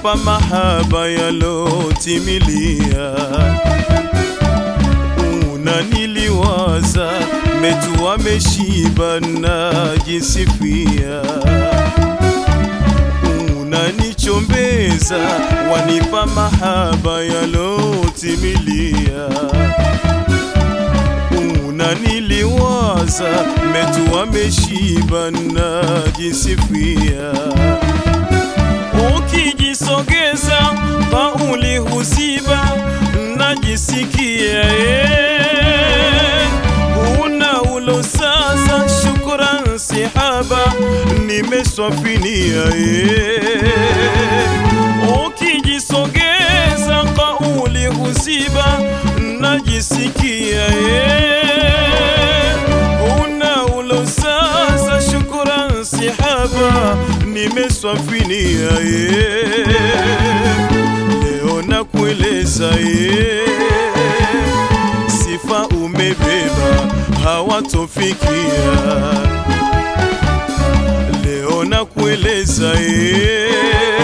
wanipa mahaba yalotimilia unaniliwaza metu wameshiba najisifia unanichombeza wanipa mahaba yalotimilia unaniliwaza metu wameshiba najisifia ukijisogeza kauli huziba najisikia eh. una ulo sasa shukran sihaba nimeswafinia eh. ukijisogeza kauli huziba najisikia eh. una ulo sasa shukran sihaba nimeswafinia eh. leo nakueleza eh. sifa umebeba hawatofikia leo nakueleza eh.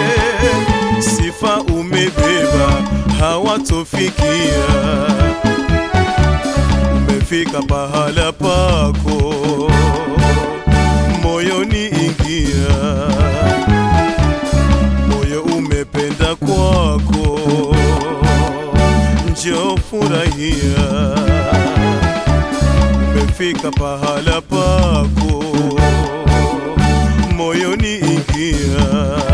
sifa umebeba hawatofikia umefika pahala pako moyoni ingia moyo umependa kwako njo furahia umefika pahala pako moyoni ingia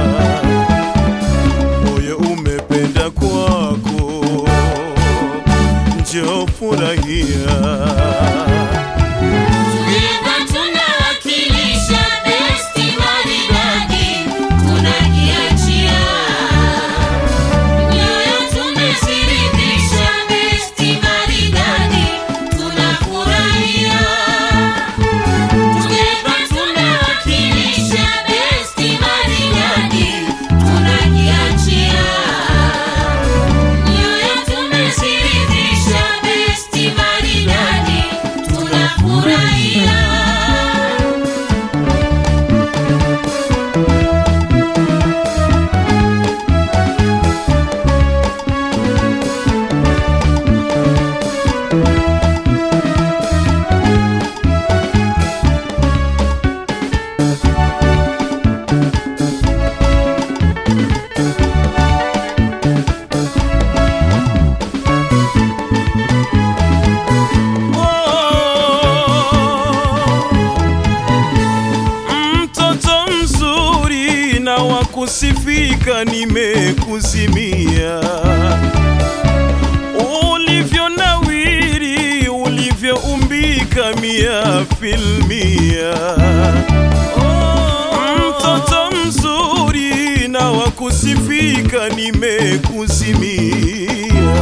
moyo umependa kwako njo furahia Tungeva tunawakilisha besti maridadi, tunajiachia nyoyo, tumeziridhisha besti maridadi, tunafurahia. Tungeva tunawakilisha besti maridadi, tunajiachia nyoyo, tumeziridhisha besti maridadi, tunafurahia. mtoto mzuri na wakusifika nimekuzimia ulivyo nawiri ulivyoumbika mia filmia mtoto mzuri na wakusifika nimekuzimia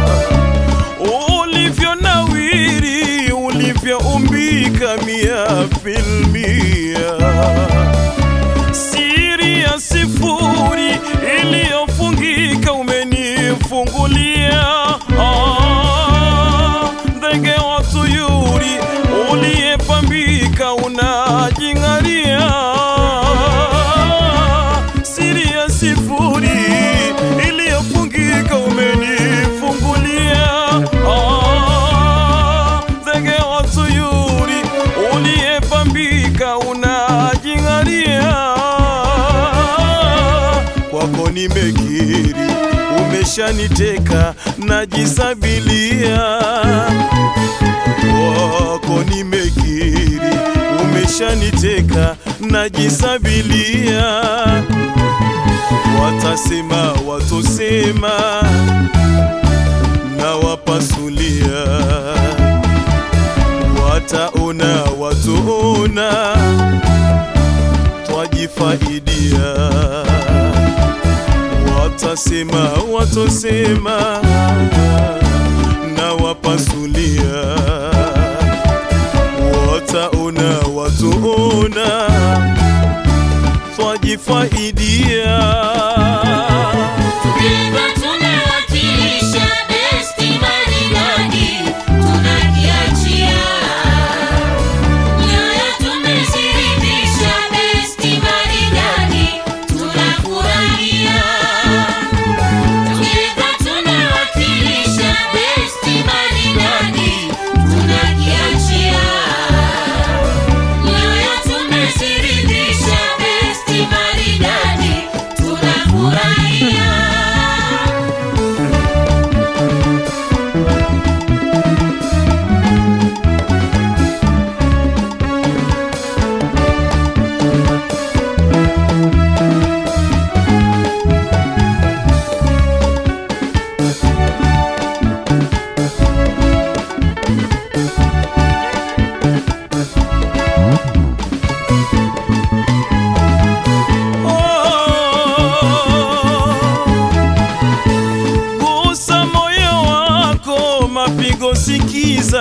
ulivyo nawiri ulivyoumbika mia filmia siri ya sifuri iliyofungika umenifungulia Ah, ndege wa tuyuri uliyepambika unajing'aria siri ya sifuri iliyofungika umenifungulia Ah, ndege wa tuyuri uliyepambika unajing'aria kwako nimekiri umeshaniteka najisabilia kwako nimekiri umeshaniteka najisabilia watasema watosema na wapasulia wataona watuona twajifaidia watasema watosema na wapasulia wataona watuona twajifaidia Tungeva tunawakilisha besti maridadi, tunajiachia nyoyo, tumeziridhisha besti maridadi, tunafurahia.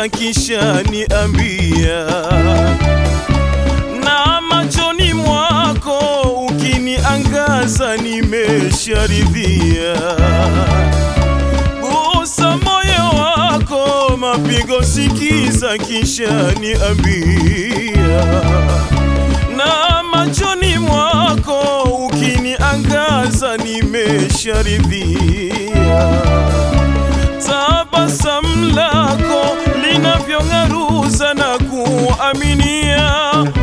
sikiza kisha niambia na machoni mwako ukiniangaza nimesharidhia gusa moyo wako mapigo sikiza kisha niambia na machoni mwako ukiniangaza nimesharidhia tabasamu lako linavyong'aruza na kuaminia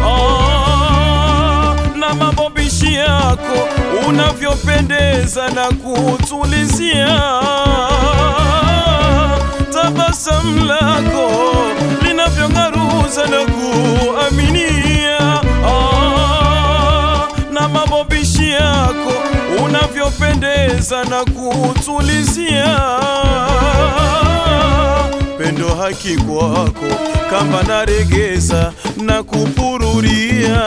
ah, na mabobishi yako unavyopendeza na kutulizia tabasamu lako linavyong'aruza na kuaminia ah, na mabobishi yako unavyopendeza na kutulizia pendo haki kwako kamba naregeza na kupururia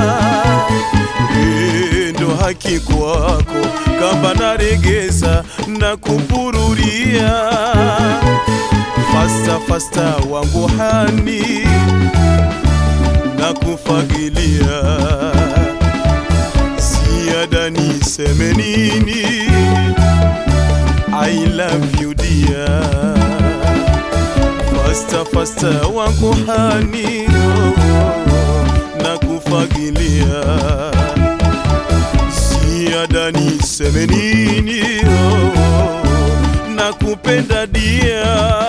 pendo haki kwako kamba naregeza na kupururia fasta fasta wangu hani na kufagilia ziada niseme nini I love you dear Fasta fasta wangu hani na kufagilia ziada niseme nini na kupenda dia